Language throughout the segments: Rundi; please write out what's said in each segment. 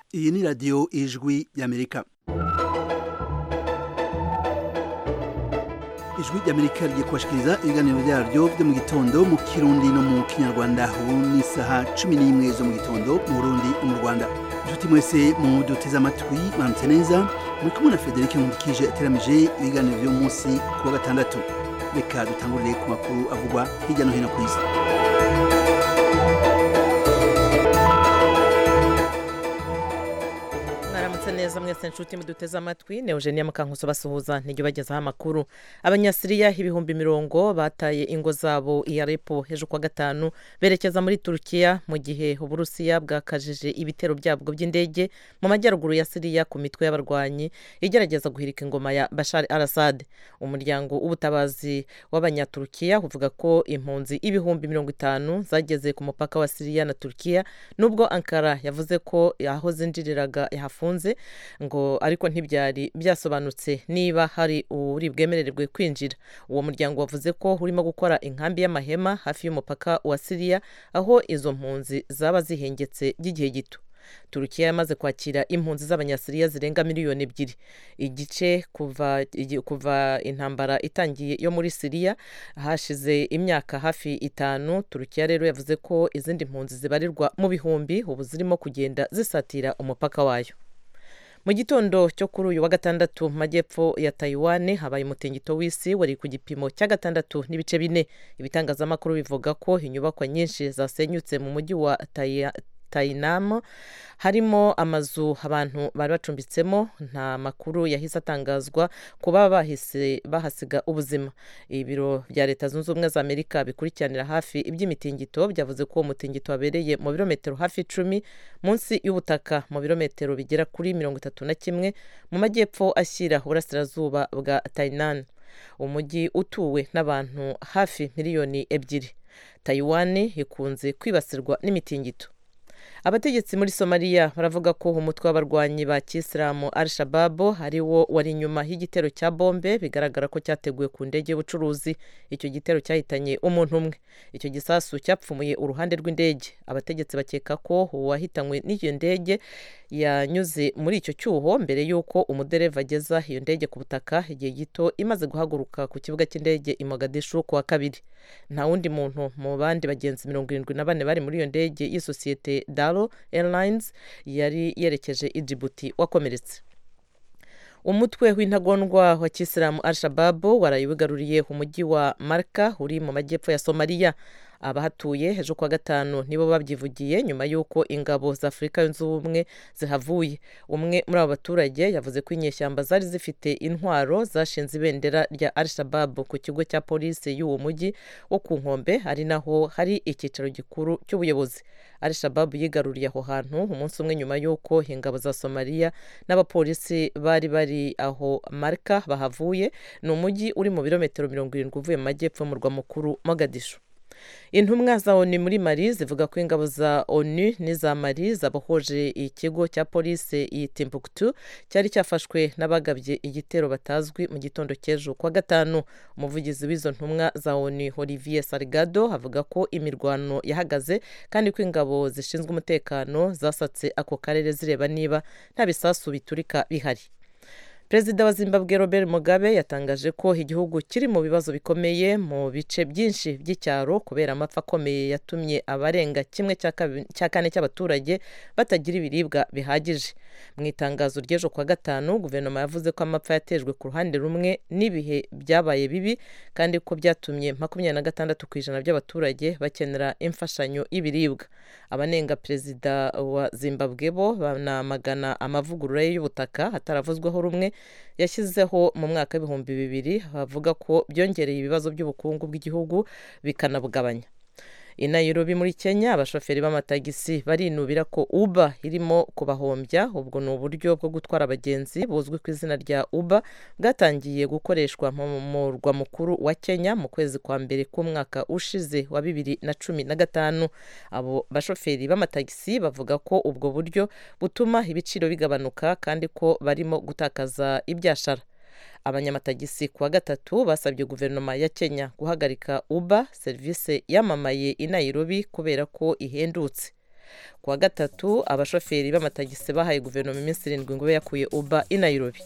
iyi ni radiyo ijwi y'amerika ijwi ry'amerika rigiye kubashikiriza ibiganiro byaryo byo mu gitondo mu kirundi no mu kinyarwanda ubu ni isaha cumi n'imwe zo mu gitondo mu burundi no mu rwanda inshuti mwese mu duteze amatwi mwaramutse neza muri kumwe na frederic nkundikije ateramije ibiganiro by'uyu munsi ku wa gatandatu reka dutangurire ku makuru avugwa hirya no hino ku isi mwaramutse neza mwese nshuti muduteze amatwi ni eugenia mukankuso basuhuza ntijya ubagezaho amakuru abanyasiriya ibihumbi mirongo bataye ingo zabo i arepo ejo kuwa gatanu berekeza muri turukiya mu gihe uburusiya bwakajije ibitero byabwo by'indege mu majyaruguru ya siriya ku mitwe y'abarwanyi igerageza guhirika ingoma ya bashar al assad umuryango w'ubutabazi w'abanyaturukiya uvuga ko impunzi ibihumbi mirongo itanu zageze ku mupaka wa siriya na turukiya nubwo ankara yavuze ko aho zinjiriraga hafunze ngo ariko ntibyari byasobanutse niba hari uri bwemererwe kwinjira uwo muryango wavuze ko urimo gukora inkambi y'amahema hafi y'umupaka wa siriya aho izo mpunzi zaba zihengetse by'igihe gito turukiya yamaze kwakira impunzi z'abanyasiriya zirenga miliyoni ebyiri igice kuva kuva intambara itangiye yo muri siriya hashize imyaka hafi itanu turukiya rero yavuze ko izindi mpunzi zibarirwa mu bihumbi ubu zirimo kugenda zisatira umupaka wayo mu gitondo cyo kuri uyu wa gatandatu mu majyepfo ya tayiwane habaye umutingito w'isi wari ku gipimo cya gatandatu n'ibice bine ibitangazamakuru bivuga ko inyubakwa nyinshi zasenyutse mu mujyi wa tayinamo harimo amazu abantu bari bacumbitsemo nta makuru yahise atangazwa ku baba bahise bahasiga ubuzima ibiro bya leta zunze ubumwe za amerika bikurikiranira hafi iby'imitingito byavuze ko uwo mutingito wabereye mu birometero hafi icumi munsi y'ubutaka mu birometero bigera kuri mirongo itatu na kimwe mu majyepfo ashyira uburasirazuba bwa tayinan umujyi utuwe n'abantu hafi miliyoni ebyiri tayiwani ikunze kwibasirwa n'imitingito abategetsi muri somaliya baravuga ko umutwe w'abarwanyi ba kisilamu al shababu ari wo wari inyuma y'igitero cya bombe bigaragara ko cyateguwe ku ndege y'ubucuruzi icyo gitero cyahitanye umuntu umwe icyo gisasu cyapfumuye uruhande rw'indege abategetsi bakeka ko uwahitanywe n'iyo ndege yanyuze muri icyo cyuho mbere y'uko umudereva ageza iyo ndege ku butaka igihe gito imaze guhaguruka ku kibuga cy'indege i mogadishu ku wa kabiri nta wundi muntu mu bandi bagenzi mirongo irindwi na bane bari muri iyo ndege y'isosiyete dalo airlines yari yerekeje i Djibouti wakomeretse umutwe w'intagondwa wa kisilamu al shababu warayiwigaruriye umujyi wa marka uri mu majyepfo ya somaliya abahatuye ejo kuwa gatanu nibo babyivugiye nyuma y'uko ingabo za afurika yunze ubumwe zihavuye umwe muri abo baturage yavuze ko inyeshyamba zari zifite intwaro zashinze ibendera rya al shababu ku kigo cya polisi y'uwo mujyi wo ku nkombe ari naho hari icyicaro gikuru cy'ubuyobozi al shababu yigaruriye aho hantu umunsi umwe nyuma y'uko ingabo za somaliya n'abapolisi bari bari aho marika bahavuye ni umujyi uri mu birometero mirongo irindwi uvuye mu majyepfo y'umurwa mukuru mogadishu intumwa za onu muri mari zivuga ko ingabo za onu n'iza mari zabohoje ikigo cya polisi i timbuktu cyari cyafashwe n'abagabye igitero batazwi mu gitondo cy'ejo kuwa gatanu umuvugizi w'izo ntumwa za onu olivier sargado avuga ko imirwano yahagaze kandi ko ingabo zishinzwe umutekano zasatse ako karere zireba niba nta bisasu biturika bihari perezida wa zimbabwe robert mugabe yatangaje ko igihugu kiri mu bibazo bikomeye mu bice byinshi by'icyaro kubera amapfa akomeye yatumye abarenga kimwe cya kane cy'abaturage batagira ibiribwa bihagije mu itangazo ry'ejo kuwa gatanu guverinoma yavuze ko amapfa yatejwe ku ruhande rumwe n'ibihe byabaye bibi kandi ko byatumye makumyabiri na gatandatu ku ijana by'abaturage bakenera imfashanyo y'ibiribwa abanenga perezida wa zimbabwe bo banamagana amavugurura y'ubutaka hataravuzweho rumwe yashyizeho mu mwaka w'ibihumbi bibiri bavuga ko byongereye ibibazo by'ubukungu bw'igihugu bikanabugabanya i Nairobi muri kenya abashoferi b'amatagisi barinubira ko uba irimo kubahombya ubwo ni uburyo bwo gutwara abagenzi buzwi ku izina rya uba bwatangiye gukoreshwa mu murwa mukuru wa kenya mu kwezi kwa mbere k'umwaka ushize wa bibiri na cumi na gatanu abo bashoferi b'amatagisi bavuga ko ubwo buryo butuma ibiciro bigabanuka kandi ko barimo gutakaza ibyashara abanyamatagisi ku wa gatatu basabye guverinoma ya kenya guhagarika uba serivisi yamamaye i nairobi kubera ko ihendutse ku wa gatatu abashoferi b'amatagisi bahaye guverinoma iminsi irindwi ngo ibe yakuye uba i nairobi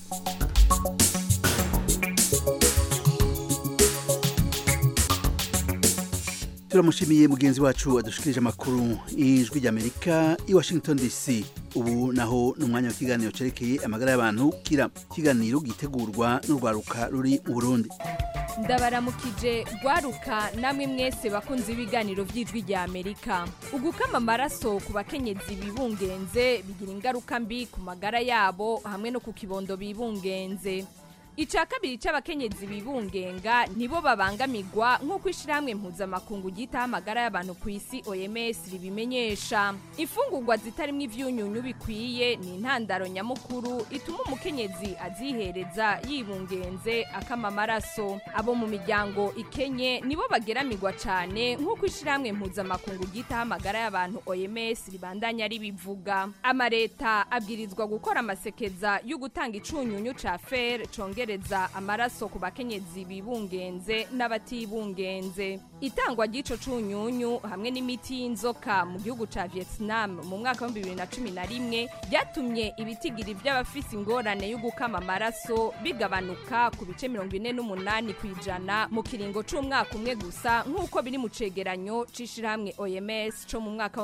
turamushimiye mugenzi wacu adushikirije amakuru y'ijwi ry'amerika i washington dc ubu naho ni umwanya w'ikiganiro cerekeye amagara y'abantu kira ikiganiro gitegurwa n'urwaruka ruri mu burundi ndabaramukije rwaruka namwe mwese bakunze ibiganiro by'ijwi rya amerika ugukama amaraso ku bakenyezi bibungenze bigira ingaruka mbi ku magara yabo hamwe no ku kibondo bibungenze icya kabiri cy'abakenyezi bibungenga nibo babangamirwa nk'uko ishyirahamwe mpuzamakungu ryitaho amagara y'abantu ku isi oms ribimenyesha imfungurwa zitarimo ibyunyunyu bikwiye ni intandaro nyamukuru ituma umukenyezi azihereza yibungenze akama amaraso abo mu miryango ikenye nibo bageramirwa cyane nk'uko ishyirahamwe mpuzamakungu ryitaho amagara y'abantu oms ribandanya ribivuga amaleta abwirizwa gukora amasekeza yo gutanga icunyunyu cya fer congera amaraso ku bakenyezi bibungenze n'abatibungenze itangwa ry'ico cunyunyu hamwe n'imiti y'inzoka mu gihugu ca Vietnam mu mwaka wa 2011 byatumye ibitigiri by'abafise ingorane yo gukama amaraso bigabanuka ku bice 48 kwijana mu kiringo c'umwaka umwe gusa nk'uko biri mu cegeranyo c'ishirahamwe OMS co mu mwaka wa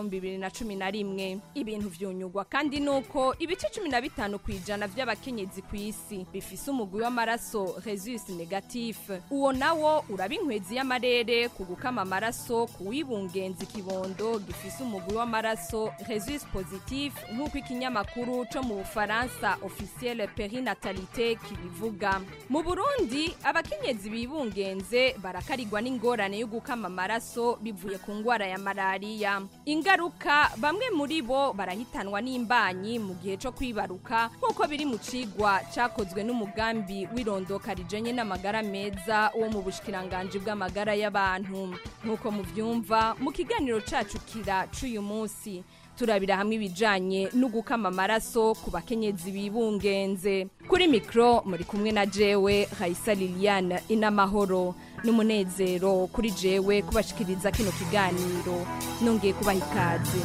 2011 ibintu vyunyugwa kandi nuko ibice 15 kwijana by'abakenyezi ku isi bifise umugwi w'amaraso resus negatif uwo nawo uraba inkwezi y'amarere ku gukama amaraso ku wibungenza ikibondo gifise umugwi w'amaraso resus positif nk'uko ikinyamakuru co mu bufaransa officiel perinatalite kibivuga mu burundi abakenyezi bibungenze barakarirwa n'ingorane yo gukama amaraso bivuye ku ngwara ya malariya ingaruka bamwe muri bo barahitanwa n'imbanyi mu gihe co kwibaruka nk'uko biri mu cigwa cakozwe n'umugambi w'irondoka rijanye n'amagara meza wo mu bushikiranganji bw'amagara y'abantu nk'uko muvyumva mu kiganiro cacu kira c'uyu munsi turabira hamwe ibijanye no gukama amaraso ku bakenyezi bibungenze kuri mikro muri kumwe na jewe Raisa Liliane inamahoro n'umunezero kuri jewe kubashikiriza kino kiganiro nongeye kubaha ikaze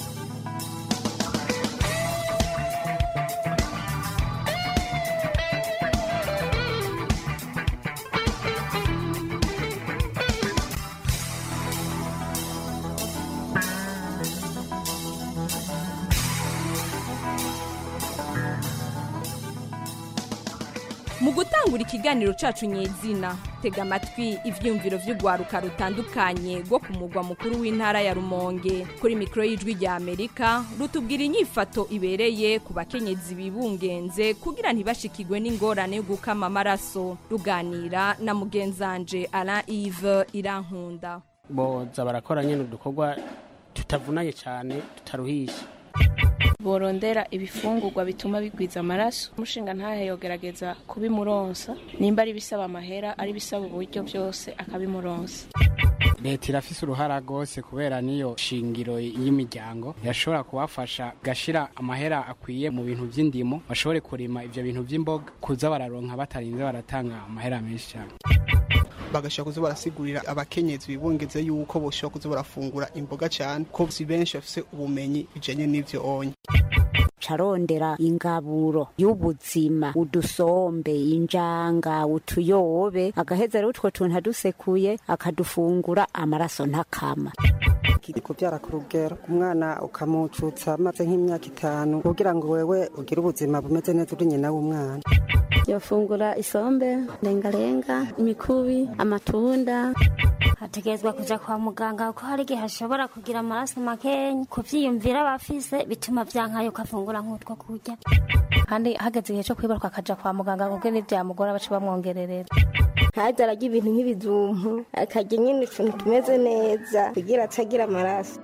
mu gutangura ikiganiro cacu nyezina tega amatwi ivyumviro vy'urwaruka rutandukanye rwo ku mugwa mukuru w'intara ya rumonge kuri mikoro y'ijwi rya amerika rutubwira inyifato ibereye ku bakenyezi bibungenze kugira ntibashikirwe n'ingorane yo gukama amaraso ruganira na mugenzanje alain ive irankunda boza barakora nyine udukorwa tutavunanye cyane tutaruhisha borondera ibifungurwa bituma bigwiza amaraso umushinga ntahe yogerageza kubimuronsa nimba ari bisaba amahera ari bisaba uburyo byose akabimuronsa leta irafise uruhara rwose kubera niyo shingiro y'imiryango yashobora kubafasha gashira amahera akwiye mu bintu by'indimo bashobore kurima ivyo bintu by'imboga kuza bararonka batarinze baratanga amahera menshi cyane bagashobora kuza barasigurira abakenyezi bibungeze yuko boshobora kuza barafungura imboga cyane ko si benshi bafise ubumenyi bijanye n'ivyo onye carondera ingaburo y'ubuzima udusombe injanga utuyobe agaheza rero utwo tuntu adusekuye akadufungura amaraso ntakama kubyara ku rugero umwana ukamucutsa amaze nk'imyaka itanu kugira ngo wewe ugire ubuzima bumeze neza uri nyina w'umwana yofungura isombe lengalenga imikubi amatunda hategerezwa kuja kwa muganga kuko hari igihe hashobora kugira amaraso makenya kuvyiyumvira abafise bituma vyankayo ukafungura nk'utwo kurya kandi hageze igihe co kwibaruka akaja kwa muganga kuko nivyamugora baca bamwongererera ntaze ararya ibintu nk'ibijumpu akarya nyine utuntu tumeze neza kugira atagira amaraso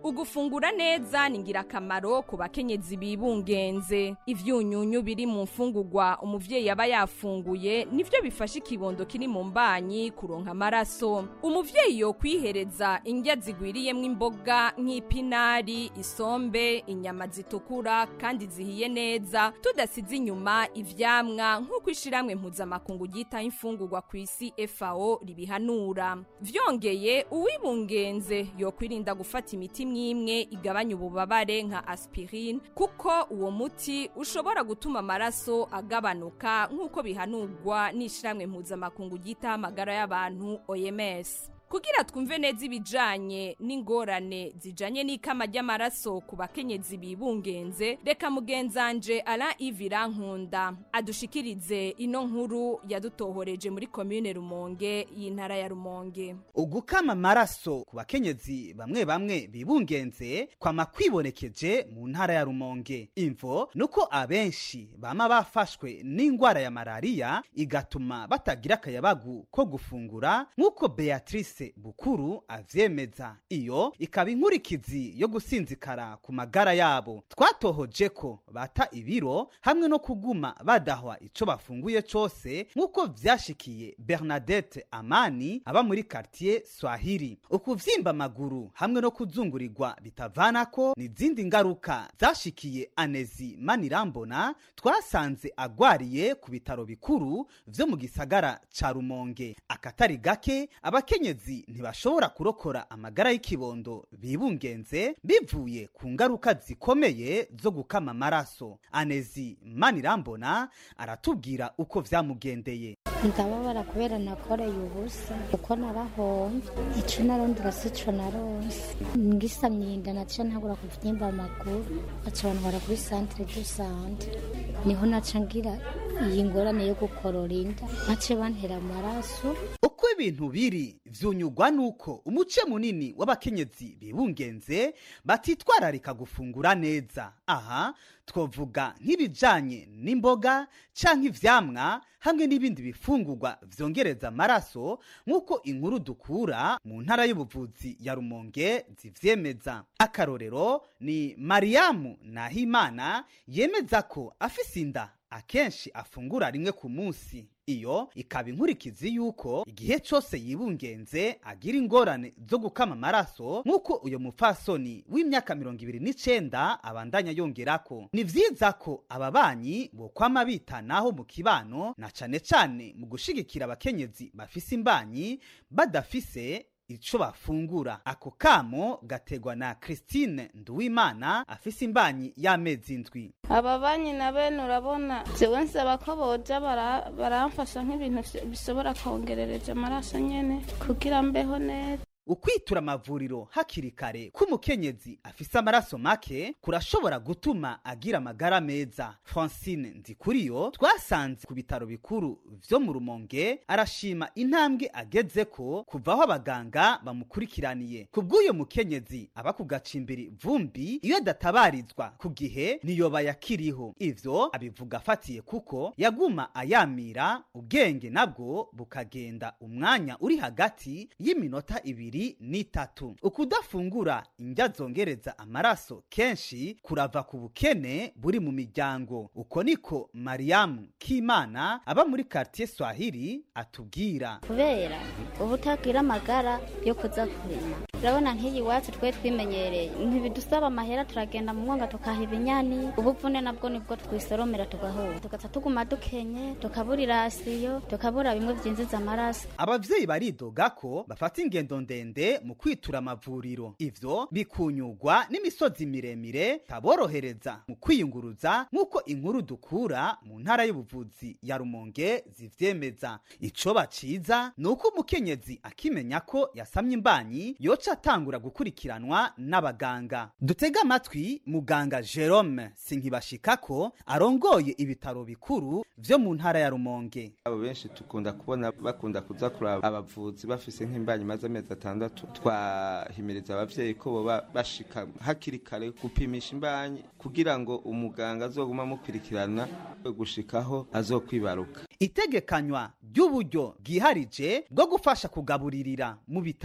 ugufungura neza ni ingirakamaro ku bakenyezi bibungenze ivyunyunyu biri mu mfungurwa umuvyeyi aba yafunguye nivyo bifasha ikibondo kiri mu mbanyi kuronka amaraso umuvyeyi yo kwihereza indya zigwiriyemwo imboga nk'ipinari isombe inyama zitukura kandi zihiye neza tudasize inyuma ivyamwa nk'uko ishiramwe mpuzamakungu ryita imfungurwa ku isi FAO ribihanura vyongeye uwibungenze yo kwirinda gufata imiti mwimwe igabanya ububabare nka aspirine kuko uwo muti ushobora gutuma amaraso agabanuka nk'uko bihanurwa n'ishiramwe mpuzamakungu ryita amagara y'abantu OMS kugira twumve neza ibijanye n'ingorane zijanye n'ikama ry'amaraso ku bakenyezi bibungenze reka mugenzanje Alain Ivira Nkunda adushikirize ino nkuru yadutohoreje muri commune Rumonge y'intara ya Rumonge ugukama amaraso ku bakenyezi bamwe bamwe bibungenze kwama kwibonekeje mu ntara ya Rumonge imvo nuko abenshi bama bafashwe n'ingwara ya malariya igatuma batagira akayabagu ko gufungura nk'uko Beatrice bukuru avyemeza iyo ikaba inkurikizi yo gusinzikara ku magara yabo twatohoje ko bata ibiro hamwe no kuguma badahwa ico bafunguye cose nk'uko vyashikiye Bernadette Amani aba muri quartier Swahili ukuvyimba amaguru hamwe no kuzungurirwa bitavanako n'izindi ngaruka zashikiye Anezi Manirambona twasanze agwariye ku bitaro bikuru vyo mu gisagara ca Rumonge akatari gake abakenyezi ntibashobora kurokora amagara y'ikibondo bibungenze bivuye ku ngaruka zikomeye zo gukama amaraso anezi manirambona aratubwira uko vyamugendeye ndababara kubera nakoreye ubusa kuko narahomvye ico narondera sico naronse ngisamye inda naca ntagura kuvyimba amaguru baca bantwara kuri centre de sante niho naca ngira iyi ngorane yo gukorora inda bace bantera amaraso uko ibintu biri vyunyugwa nuko umuce munini w'abakenyezi bibungenze batitwararika gufungura neza aha twovuga nk'ibijanye n'imboga canke ivyamwa hamwe n'ibindi bifungurwa vyongereza amaraso nk'uko inkuru dukura mu ntara y'ubuvuzi ya rumonge zivyemeza akarorero ni mariyamu nahimana yemeza ko afise inda akenshi afungura rimwe ku munsi iyo ikaba inkurikizi yuko igihe cose yibungenze agira ingorane zo gukama amaraso nk'uko uyo mupfasoni w'imyaka mirongo ibiri n'icenda abandanya yongerako ni vyiza ko ababanyi bokwama bitanaho mu kibano na cane cane mu gushigikira abakenyezi bafise imbanyi badafise ico bafungura ako kamo gategwa na Christine Nduwimana afise imbanyi y'amezi indwi aba banyi na bene urabona jewe nsaba ko boja bara- baramfasha nk'ibintu vyo- bishobora kongerereja amaraso nyene kugira mbeho neza ukwitura amavuriro hakiri kare k'umukenyezi afise amaraso make kurashobora gutuma agira amagara meza francine nzikuriyo twasanze ku bitaro bikuru vyo mu rumonge arashima intambwe agezeko kuva aho abaganga bamukurikiraniye ku bw'uyo mukenyezi aba ku gacimbiri vumbi iyo adatabarizwa ku gihe niyoba yakiriho ivyo abivuga afatiye kuko yaguma ayamira ubwenge nabwo bukagenda umwanya uri hagati y'iminota ibiri n'itatu ukudafungura indya zongereza amaraso kenshi kurava ku bukene buri mu miryango uko niko mariyamu k'imana aba muri quartier swahili atubwira kubera uba utagira amagara yo kuza kurima urabona nk'iyi iwacu twe twimenyereye ntibidusaba amahera turagenda mu mwonga tukaha ibinyani ubuvune nabwo nibwo twisoromera tugahura tugaca tuguma dukenye tukabura irasiyo tukabura bimwe byinjiza amaraso abavyeyi baridoga ko bafata ingendo ndende mu kwitura amavuriro ivyo bikunyurwa n'imisozi miremire taborohereza mu kwiyunguruza nk'uko inkuru dukura mu ntara y'ubuvuzi ya rumonge zivyemeza ico baciza ni uko umukenyezi akimenya ko yasamye imbanyi yoca atangura gukurikiranwa n'abaganga dutega amatwi muganga jerome sinkibashikako arongoye ibitaro bikuru vyo mu ntara ya rumonge abo benshi tukunda kubona bakunda kuza kuraba abavuzi bafise nk'imbanyi maze amezi atandatu twahimiriza abavyeyi ko boba bashika hakiri kare gupimisha imbanyi kugira ngo umuganga azoguma amukurikirana gushikaho azokwibaruka itegekanywa ry'uburyo bwiharije bwo gufasha kugaburirira mu bitaro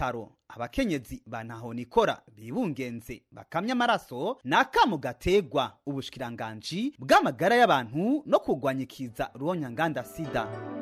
abakenyezi ba ntahonikora bibungenze bakamya amaraso ni akamu gategwa ubushikiranganji bw'amagara y'abantu no kurwanya ikiza ruhonyanganda sida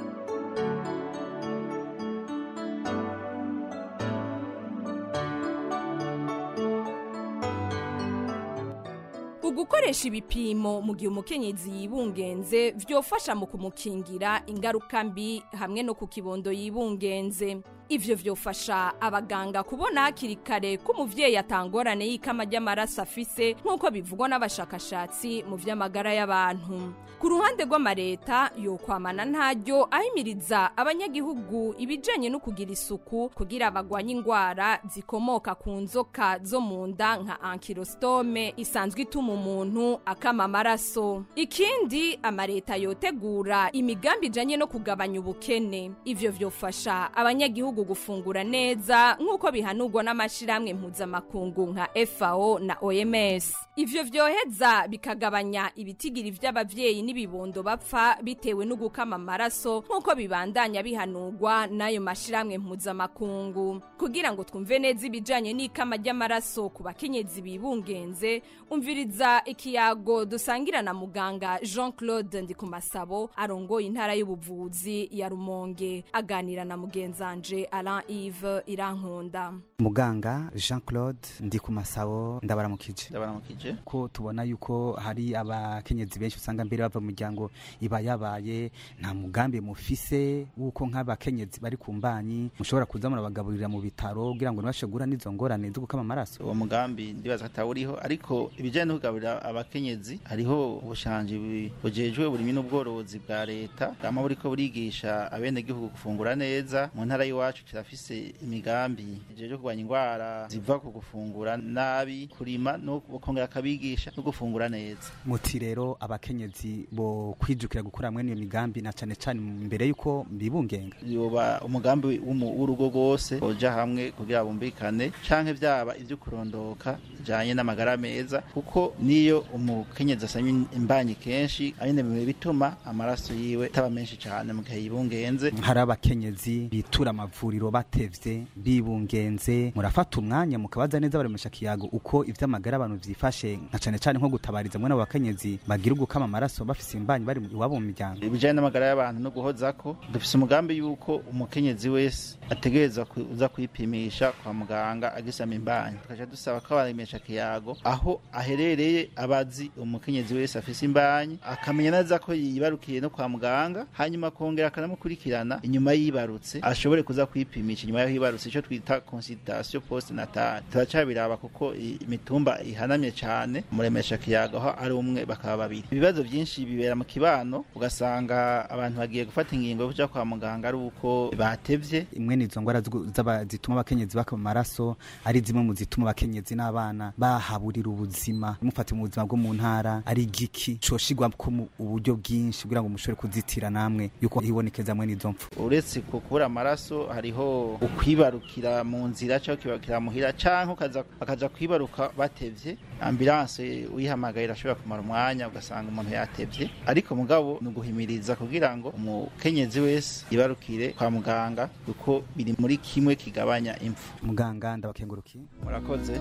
ugukoresha ibipimo mu gihe umukenyezi yibungenze vyofasha mu kumukingira ingaruka mbi hamwe no ku kibondo yibungenze ivyo vyofasha abaganga kubona hakiri kare ko umuvyeyi atangorane y'ikama ry'amaraso afise nk'uko bivugwa n'abashakashatsi mu vy'amagara y'abantu ku ruhande rw'amareta yokwamana ntaryo ahimiriza abanyagihugu ibijanye no kugira isuku kugira bagwanye ingwara zikomoka ku nzoka zo mu nda nka ankirostome isanzwe ituma umuntu akama amaraso ikindi amareta yotegura imigambi ijanye no kugabanya ubukene ivyo vyofasha abanyagihugu gufungura neza nk'uko bihanurwa n'amashirahamwe mpuzamakungu nka FAO na OMS ivyo vyoheza bikagabanya ibitigiri vy'abavyeyi n'ibibondo bapfa bitewe no gukama amaraso nk'uko bibandanya bihanurwa n'ayo mashirahamwe mpuzamakungu kugira ngo twumve neza ibijanye n'ikama ry'amaraso ku bakenyezi bibungenze umviriza ikiyago dusangira na muganga Jean Claude Ndikumasabo arongoye intara y'ubuvuzi ya Rumonge aganira na mugenzanje Alain Yves Irankunda muganga jean claude ndi ku masabo ndabaramukije ndabaramukije ko tubona yuko hari abakenyezi benshi usanga mbere bava mu miryango iba yabaye nta mugambi mufise w'uko nk'abakenyezi bari ku mbanyi mushobora kuza murabagaburira mu bitaro kugira ngo ntibashe guhura n'izo ngorane zo gukama amaraso uwo mugambi ndibaza ko atawuriho ariko ibijyanye no kugaburira abakenyezi hariho ubushanji bujejwe burimo n'ubworozi bwa leta bwama buriko burigisha abenegihugu gufungura neza mu ntara y'iwacu kirafise imigambi ijejwe kurwanya indwara ziva ku gufungura nabi kurima no kongera akabigisha no gufungura neza muti rero abakenyezi bo kwijukira gukora mwene iyo migambi na cane cane mbere yuko bibungenga yoba umugambi w'urugo rwose boja hamwe kugira bumvikane canke vyaba ivyo kurondoka bijanye n'amagara meza kuko niyo umukenyezi asanye imbanyi kenshi anyene bituma amaraso yiwe ataba menshi cane mu gihe yibungenze hari abakenyezi bitura amavuriro batevye bibungenze murafata umwanya mukabaza neza baremesha kiyago uko ivy'amagara abantu vyifashe nka cane cane nko gutabariza mwe n'abakenyezi bagira ugukama amaraso bafise imbanyi bari iwabo mu miryango ibijanye n'amagara y'abantu no guhozako dufise umugambi yuko umukenyezi wese ategerezwa kuza kwipimisha kwa muganga agisama imbanyi tukaca dusaba ko abaremesha kiyago aho aherereye abazi umukenyezi wese afise imbanyi akamenya neza ko yibarukiye no kwa muganga hanyuma akongera akanamukurikirana inyuma yibarutse ashobore kuza kwipimisha inyuma yaho yibarutse ico twita consultation post natale turacabiraba kuko imitumba ihanamye cane muremesha kiyago aho ari umwe bakaba babiri ibibazo byinshi bibera mu kibano ugasanga abantu bagiye gufata ingingo yo kuja kwa muganga ari uko batevye imwe nizo ngwara zituma abakenyezi bakama amaraso ari zimwe mu zituma abakenyezi n'abana bahaburira ubuzima mufate mu buzima bwo mu ntara ari igiki coshigwa ko mu uburyo bwinshi kugira ngo mushobore kuzitira namwe yuko hibonekeza mwe n'izo mpfu uretse kubura amaraso hariho ukwibarukira mu nzira cyangwa kwibarukira muhira canke ukaza bakaja kwibaruka batevye ambulance uyihamagaye irashobora kumara umwanya ugasanga umuntu yatevye ariko mugabo ni uguhimiriza kugira ngo umukenyezi wese yibarukire kwa muganga kuko biri muri kimwe kigabanya impfu muganga ndabakengurukiye murakoze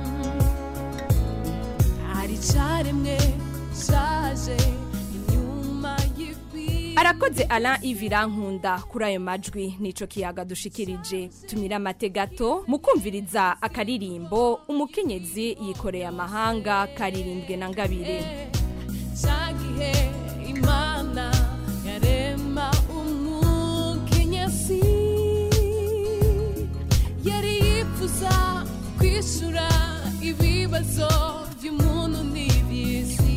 hari caremwe shaje inyuma y'ikwi arakoze Alain Ivirankunda kuri ayo majwi nico kiyaga dushikirije tumira amategato mukumviriza akaririmbo umukenyezi yikoreye amahanga karirimbwe na ngabire cagihe imana yarema umukenyezi yari yifuza kwishura ibibazo by'umuntu n'iby'isi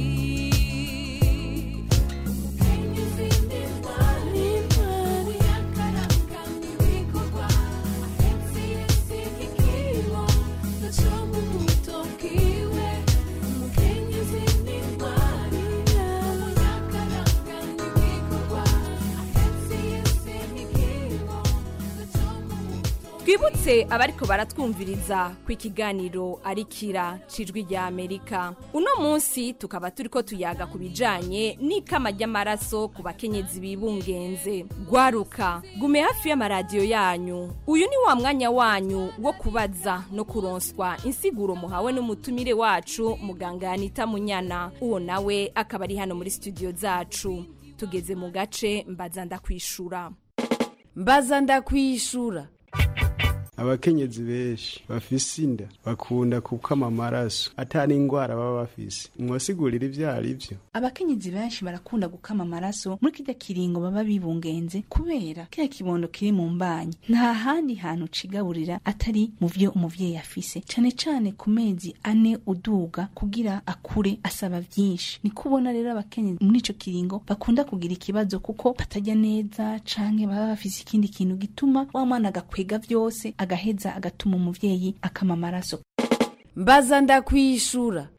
umukenyezi ni intwari intwari yakaranga ibikorwa ahetse yesi ikibo gaco mu buto bwiwe umukenyezi ni intwari yakaranga ibikorwa ahetse yesi ikibo gaco mu buto twibutse abariko baratwumviriza ko ikiganiro ari kira cijwi rya amerika uno munsi tukaba turiko tuyaga ku bijanye n'ikama ry'amaraso ku bakenyezi bibungenze gwaruka gume hafi y'amaradiyo yanyu uyu ni wa mwanya wanyu wo kubaza no kuronswa insiguro muhawe n'umutumire wacu muganga yanita munyana uwo nawe akaba ari hano muri studio zacu tugeze mu gace mbaza ndakwishura mbaza ndakwishura abakenyezi benshi bafise inda bakunda gukama amaraso atari ingwara baba bafise mwasigurira ivyo ari vyo abakenyezi benshi barakunda gukama amaraso muri kirya kiringo baba bibungenze kubera kiriya kibondo kiri mu mbanyi nta handi hantu cigaburira atari mu vyo umuvyeyi afise cane cane ku mezi ane uduga kugira akure asaba vyinshi ni kubona rero abakenyezi muri ico kiringo bakunda kugira ikibazo kuko batarya neza canke baba bafise ikindi kintu gituma wa mwana agakwega vyose agaheza agatuma umuvyeyi akama amaraso mbaza ndakwishura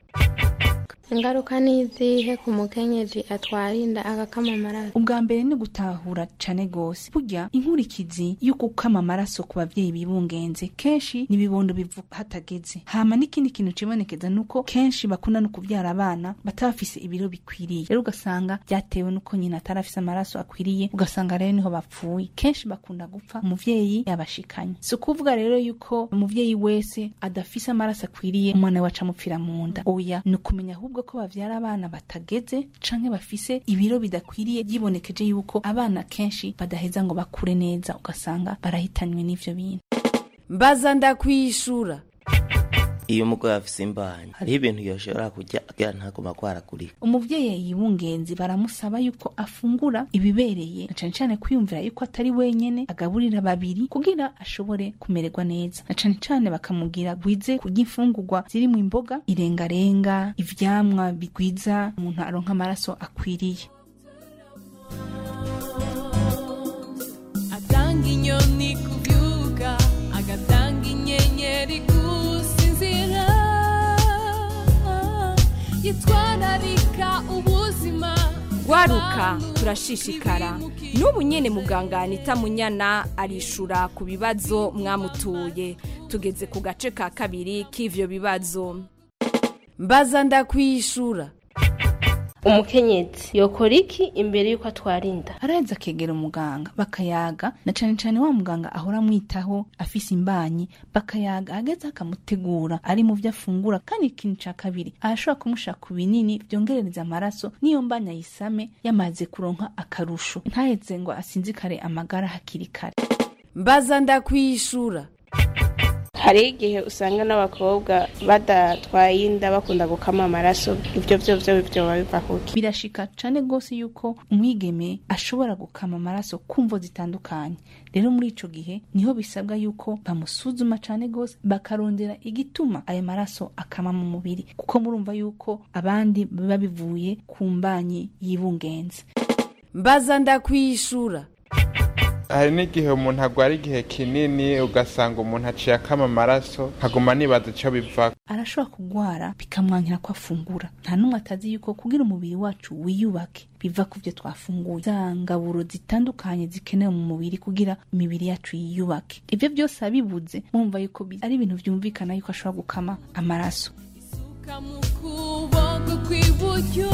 ingaruka ni izihe ku mukenyezi atwara inda agakama amaraso ubwa mbere ni gutahura cane gose burya inkurikizi yo gukama amaraso ku bavyeyi bibungenze kenshi ni ibibondo bivuka hatageze hama n'ikindi kintu cibonekeza nuko kenshi bakunda no kuvyara abana bataba bafise ibiro bikwiriye rero ugasanga vyatewe nuko nyina atari afise amaraso akwiriye ugasanga rero niho bapfuye kenshi bakunda gupfa umuvyeyi yabashikanye si ukuvuga rero yuko umuvyeyi wese adafise amaraso akwiriye umwana we aca amupfira mu nda oya ni ukumenya ahubwo ko bavyara abana batageze canke bafise ibiro bidakwiriye yibonekeje yuko abana kenshi badaheza ngo bakure neza ugasanga barahitanywe n'ivyo bintu mbaza ndakwishura iyo umugore afise imbanyi hariho ibintu yoshobora kurya kugira ntaguma kwaragurika umuvyeyi yibungenzi baramusaba yuko afungura ibibereye na cane cane kwiyumvira yuko atari wenyene agaburira babiri kugira ashobore kumererwa neza na cane cane bakamubwira gwize kurya imfungurwa zirimwo imboga irengarenga ivyamwa bigwiza umuntu aronka amaraso akwiriye atanga inyoni kubyuka agatanga inyenyeri gusinzira yitwararika ubuzima gwaruka turashishikara n'ubu nyene muganga anita munyana arishura ku bibazo mwamutuye tugeze ku gace ka kabiri k'ivyo bibazo mbaza ndakwishura umukenyezi yokora iki imbere y'uko atwara inda araheza akegera umuganga bakayaga na cane cane wa muganga ahora amwitaho afise imbanyi bakayaga ageze akamutegura ari mu vyo afungura kandi ikintu ca kabiri arashobora kumushaka ku binini vyongerereza amaraso n'iyo mbanyi ayisame yamaze kuronka akarusho ntaheze ngo asinzikare amagara hakiri kare mbaza ndakwishura hari igihe usanga n'abakobwa badatwaye inda bakunda gukama amaraso ibyo byo byo byoba biva kuki birashika cane gose yuko umwigeme ashobora gukama amaraso kumvo zitandukanye rero muri ico gihe niho bisabwa yuko bamusuzuma cane gose bakarondera igituma ayo maraso akama mu mubiri kuko murumva yuko abandi biba bivuye ku mbanyi y'ibungenze mbaza ndakwishura hari n'igihe umuntu agwara igihe kinini ugasanga umuntu aciye akama amaraso nkaguma nibaza ico biva arashobora kugwara bikamwankira ko afungura nta n'umwe atazi yuko kugira umubiri wacu wiyubake biva ku byo twafunguye za ngaburo zitandukanye zikenewe mu mubiri kugira imibiri yacu yiyubake ibyo byose abibuze mumva yuko bi- ari ibintu vyumvikana yuko ashobora gukama amaraso ukuboko kw'iburyo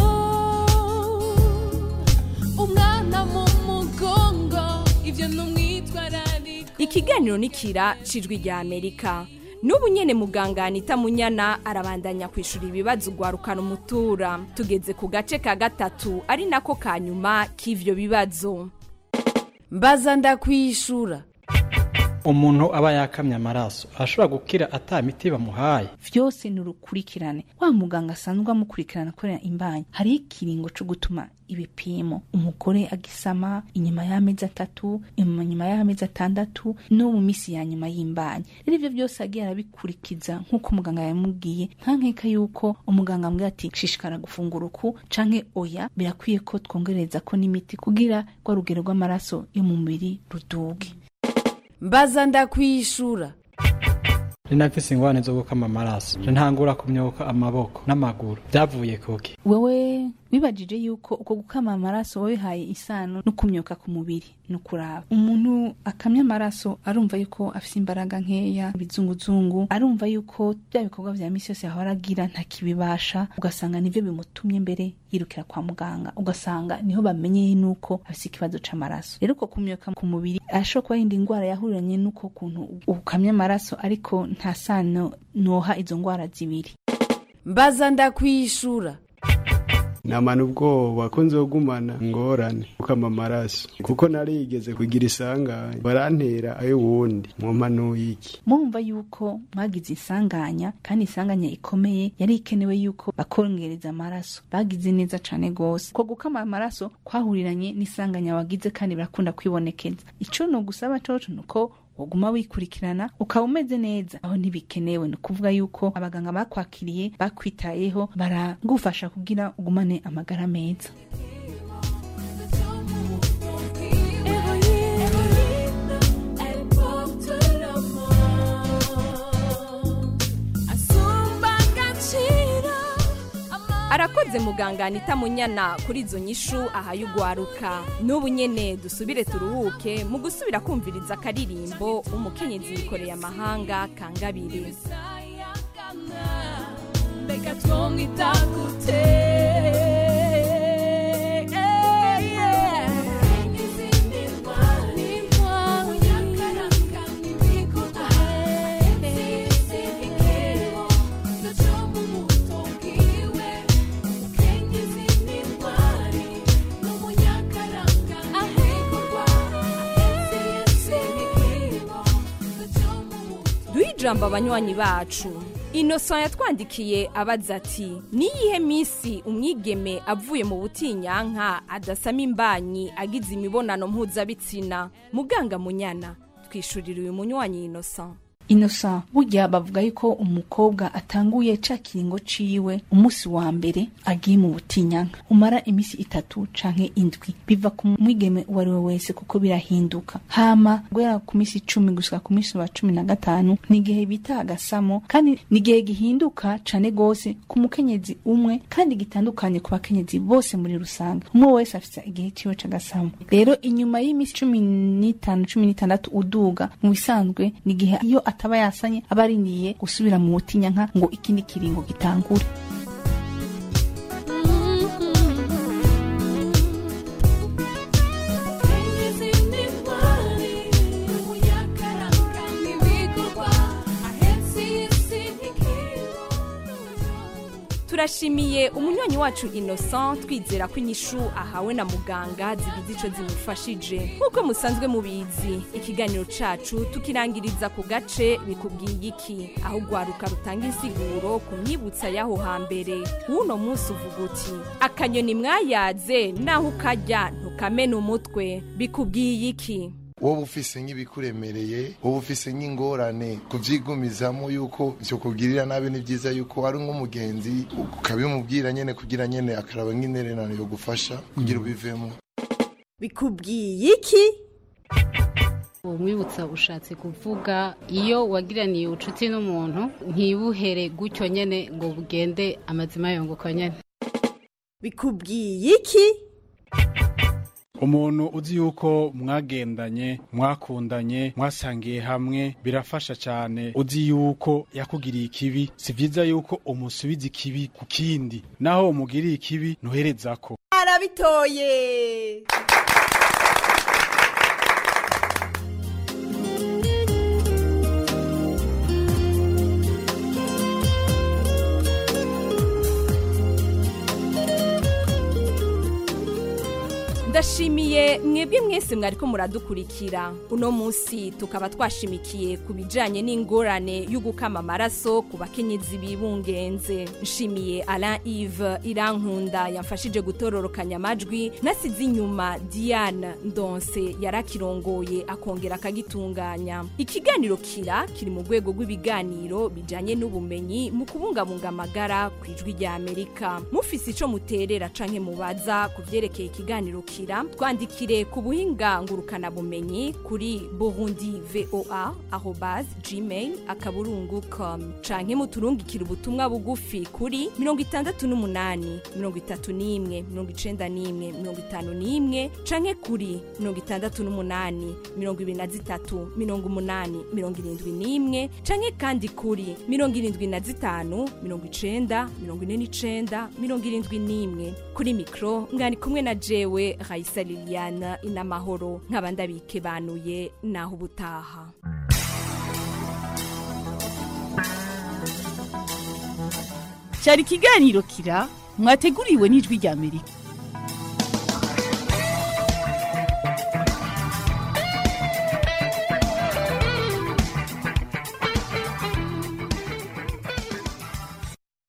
umwana mu mugongo ibyo ni umwitwarariko ikiganiro nikira cijwi rya amerika n'ubu nyene muganga anita munyana arabandanya kwishura ibibazo ugwarukana umutura tugeze ku gace ka gatatu ari nako ka nyuma k'ivyo bibazo mbaza ndakwishura umuntu aba yakamye amaraso arashobora gukira ata miti bamuhaye vyose ni urukurikirane wa muganga asanzwe amukurikirana akorera imbanyi hariho ikiringo co gutuma ibipimo umugore agisama inyuma y'amezi atatu inyuma nyuma y'amezi atandatu no mu misi ya nyuma y'imbanyi rero ivyo byose agiye arabikurikiza nk'uko umuganga yamubwiye nta nkeka yuko umuganga amubwira ati shishikara gufungura uku canke oya birakwiye ko twongereza ko n'imiti kugira rwa rugero rw'amaraso yo mu mubiri ruduge mbaza ndakwishura rinafise ingwane zo gukama amaraso ntangura kumyoka amaboko n'amaguru byavuye kuki wewe bibajije yuko uko gukama amaraso wabihaye isano no kumyoka ku mubiri ni ukuraba umuntu akamya amaraso arumva yuko afite imbaraga nkeya ibizunguzungu arumva yuko bya bikorwa vya misi yose yahora agira ntakibibasha ugasanga nivyo bimutumye mbere yirukira kwa muganga ugasanga niho bamenyeye nuko afite ikibazo c'amaraso rero uko kumyoka ku mubiri ashobora kuba yindi ndwara yahuriranye n'uko kuntu ukamya amaraso ariko nta sano noha izo ndwara zibiri mbaza ndakwishura namana ubwoba ko nzogumana ngorane gukama amaraso kuko narigeze kugira isanganya barantera ayo wundi mwompanuye iki murumva yuko mwagize isanganya kandi isanganya ikomeye yari ikenewe yuko bakongereza amaraso bagize neza cane gose ko gukama amaraso kwahuriranye n'isanganya wagize kandi birakunda kwibonekeza ico no gusaba coco nuko woguma wikurikirana ukaba umeze neza aho ntibikenewe ni ukuvuga yuko abaganga bakwakiriye bakwitayeho baragufasha kugira ugumane amagara meza arakoze muganga anita munyana kuri izo nyishu ahaye ugwaruka n'ubu nyene dusubire turuhuke mu gusubira kumviriza akaririmbo umukenyezi yikoreye amahanga kangabiri mbega twomwita gute duhe ijambo abanywanyi bacu inosa yatwandikiye abaza ati niyihe minsi umwigeme avuye mu butinyanka adasama imbanyi agize imibonano mpuzabitsina muganga munyana twishurira uyu munywanyi inosa inosa burya bavuga yuko umukobwa atanguye ca kiringo ciwe umunsi wa mbere agiye mu butinyanka umara imisi itatu canke indwi biva ku mwigeme uwo ari we wese kuko birahinduka hama guhera ku misi icumi gushika ku misi wa cumi na gatanu ni igihe bita agasamo kandi ni igihe gihinduka cane gose ku mukenyezi umwe kandi gitandukanye ku bakenyezi bose muri rusange umwe wese afise igihe ciwe c'agasamo rero inyuma y'imisi cumi n'itanu cumi n'itandatu uduga mu bisanzwe ni igihe iyo ataba yasanye aba ariniye gusubira mu butinyanka ngo ikindi kiringo gitangure turashimiye umunywanyi wacu innocent twizera ko inyishu ahawe na muganga zigize ico zimufashije nk'uko musanzwe mubizi ikiganiro cacu tukirangiriza ku gace bikubwiye iki aho ugwaruka rutanga insiguro ku myibutsa y'aho hambere w'uno munsi uvuga uti akanyoni mwayaze naho ukarya ntukamena umutwe bikubwiye iki wowe ufise nk'ibikuremereye wowe ufise nk'ingorane kuvyigumizamo yuko vyo kugirira nabi ni vyiza yuko ari nk'umugenzi ukabimubwira nyene kugira nyene akaraba nk'intererano yo gufasha kugira ubivemo bikubwiye iki umwibutsa ushatse kuvuga iyo wagiraniye ubucuti n'umuntu ntibuhere gutyo nyene ngo bugende amazima yongoka nyene bikubwiye iki umuntu uzi yuko mwagendanye mwakundanye mwasangiye hamwe birafasha cyane uzi yuko yakugiriye ikibi si byiza yuko umusubiza ikibi ku kindi naho umugiriye ikibi ntuhereza ko arabitoye ndashimiye mwebwe mwese mwariko muradukurikira uno munsi tukaba twashimikiye ku bijanye n'ingorane y'ugukama amaraso ku bakenyezi bibungenze nshimiye Alain Yves Irankunda yamfashije gutororokanya amajwi nasize inyuma Diane Ndonse yarakirongoye akongera akagitunganya ikiganiro kira kiri mu rwego rw'ibiganiro bijanye n'ubumenyi mu kubungabunga amagara ku ijwi rya Amerika mufise ico muterera canke mubaza ku vyerekeye ikiganiro kira kutwandikira twandikire ku buhinga ngurukanabumenyi kuri burundi voa arobase gmail akaburungu com canke muturungikire ubutumwa bugufi kuri mirongo itandatu n'umunani mirongo itatu n'imwe mirongo icenda n'imwe mirongo itanu n'imwe canke kuri mirongo itandatu n'umunani mirongo ibiri na zitatu mirongo umunani mirongo irindwi n'imwe canke kandi kuri mirongo irindwi na zitanu mirongo icenda mirongo ine n'icenda mirongo irindwi n'imwe kuri mikro ngani kumwe na jewe Raisa Liliana inamahoro nkaba ndabikebanuye naho ubutaha cyari ikiganiro kira mwateguriwe n'ijwi rya amerika